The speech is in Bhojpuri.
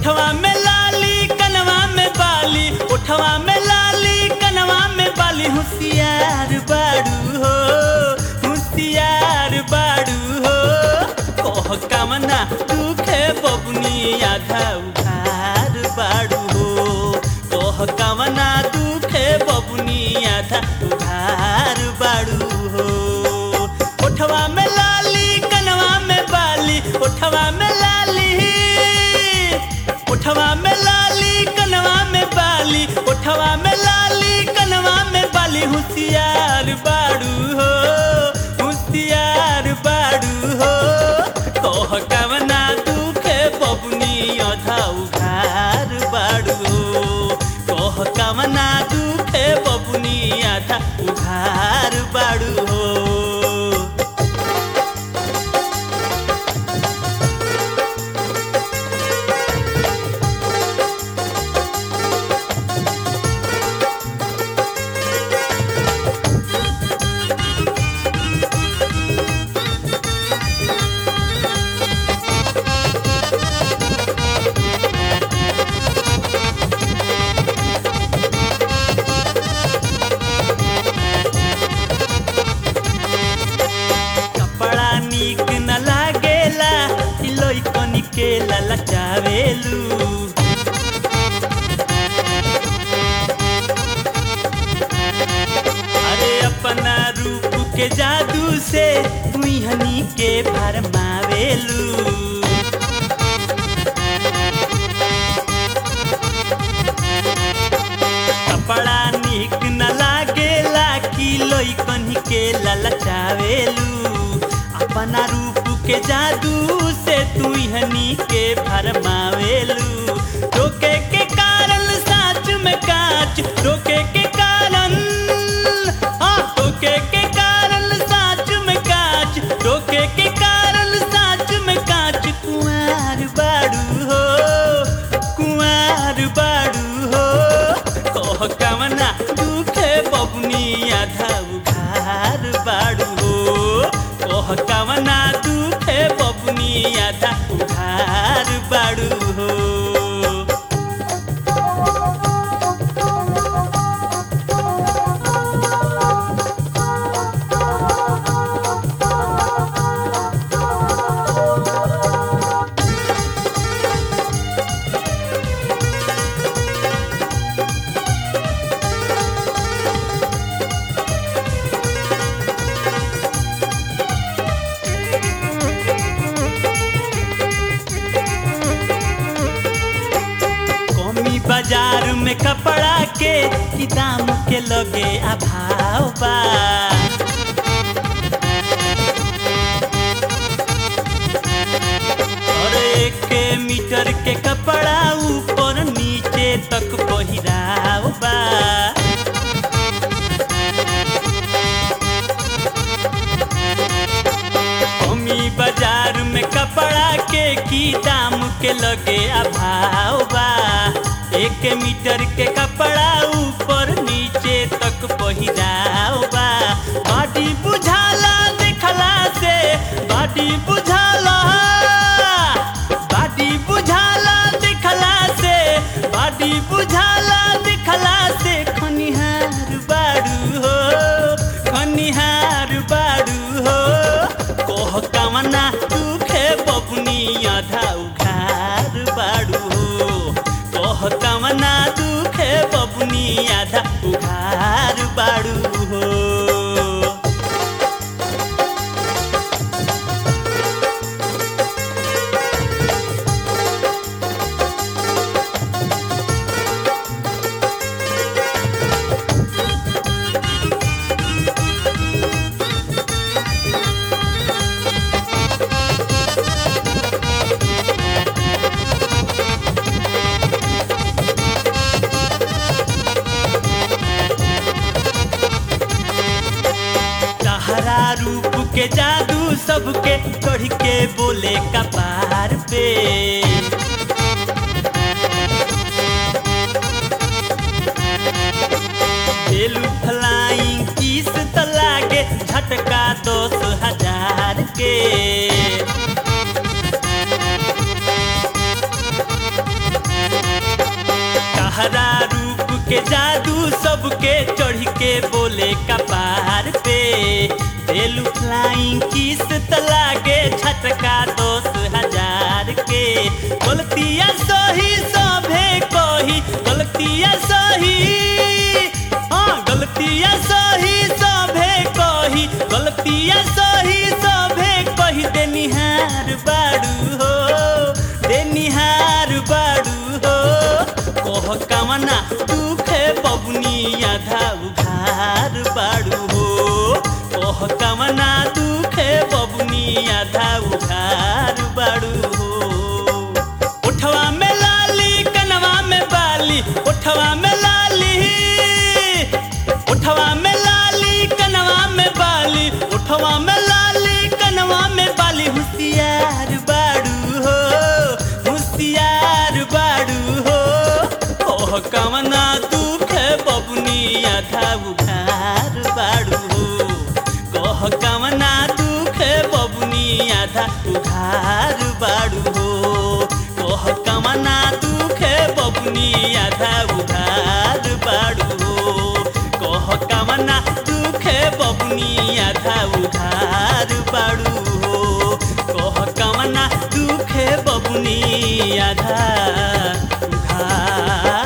ओठवा में लाली कनवा में बाली ओठवा में लाली कनवा में बाली होशियार बाड़ू हो होशियार बाड़ू हो कह कामना दुखे बबुनी आधा उधार बाड़ू हो कह कामना दुखे बबुनी आधा उधार बाड़ू हो ओठवा में लाली कनवा में बाली ओठवा में लाली ओठवा में लाली कनवा में बाली ओठवा में लाली कनवा में बाली होशियार बाड़ू हो होशियार बाड़ू हो कह कवना दुखे बबुनी अधा उघार बाड़ू हो कह कवना दुखे बबुनी आधा उघार बाड़ू हो कपड़ा नीक न लागेला इलोई कनी के ललचावेलू अरे अपना रूप के जादू से तुई हनी के भरमावेलू कपड़ा नीक न लागेला किलोई कन्ही के ललचावेलू अपना रूप के जादू से तू हनी के भरमावेलू रोके के कारण साच में काच रोके के कारण हाँ रोके के कारण साच में काच रोके के कारण साच में काच कुंवार बाड़ू हो कुंवार बाड़ू हो कह कवना दुखे बबुनी आधा उघार बाड़ू हो कह कवना दुखे बबुनी आधा उघार बाड़ू हो कमी बाजार में कपड़ा के ई दाम के लगे अभाव बा और एक मीटर के कपड़ा ऊपर नीचे तक पहिराव बा कमी बाजार में कपड़ा के की दाम के लगे अभाव बा एक मीटर के कपड़ा ऊपर नीचे तक पहिराव बा बाटी बुझाला देखला से बाटी बुझाला बाटी बुझाला देखला से बाटी बुझाला देखला से खनिहार बाड़ू हो खनिहार बाड़ू हो कह कामना दुखे बबुनी आधा उघार बाड़ू हो कह कामना दुखे बबुनी आधा उघार बाड़ू हो तहरा रूप के जादू सबके चढ़ के बोले कपार पे बेलू फ्लाइंग किस त लागे झटका दस हजार के तोहरा रूप के जादू सबके चढ़ के बोले कपार पे देलू फ्लाइंग किस तला के छटका दस हजार के गलतिया सही सभे कही गलतिया सही हाँ गलतिया सही सभे कही गलतिया सही सभे कही देनिहार बाड़ू हो देनिहार बाड़ू हो कह कामना दुखे बबुनी आधा उघार बाड़ू हो कह कामना दुखे बबुनी आधा उघार बाड़ू हो उठवा में लाली कनवा में बाली उठवा में लाली उठवा में लाली कनवा में बाली उठवा में लाली कनवा में बाली होशियार बाड़ू हो होशियार बाड़ू हो ओह कवना दुख बबुनी आधा उघार बाड़ू हो कह कवना दुख बबुनी आधा उघार बाड़ू हो कह कवना दुख बबुनी आधा उघार बाड़ू हो कह कवना दुख बबुनी आधा उघार बाड़ू हो कह कवना दुख बबुनी आधा उघार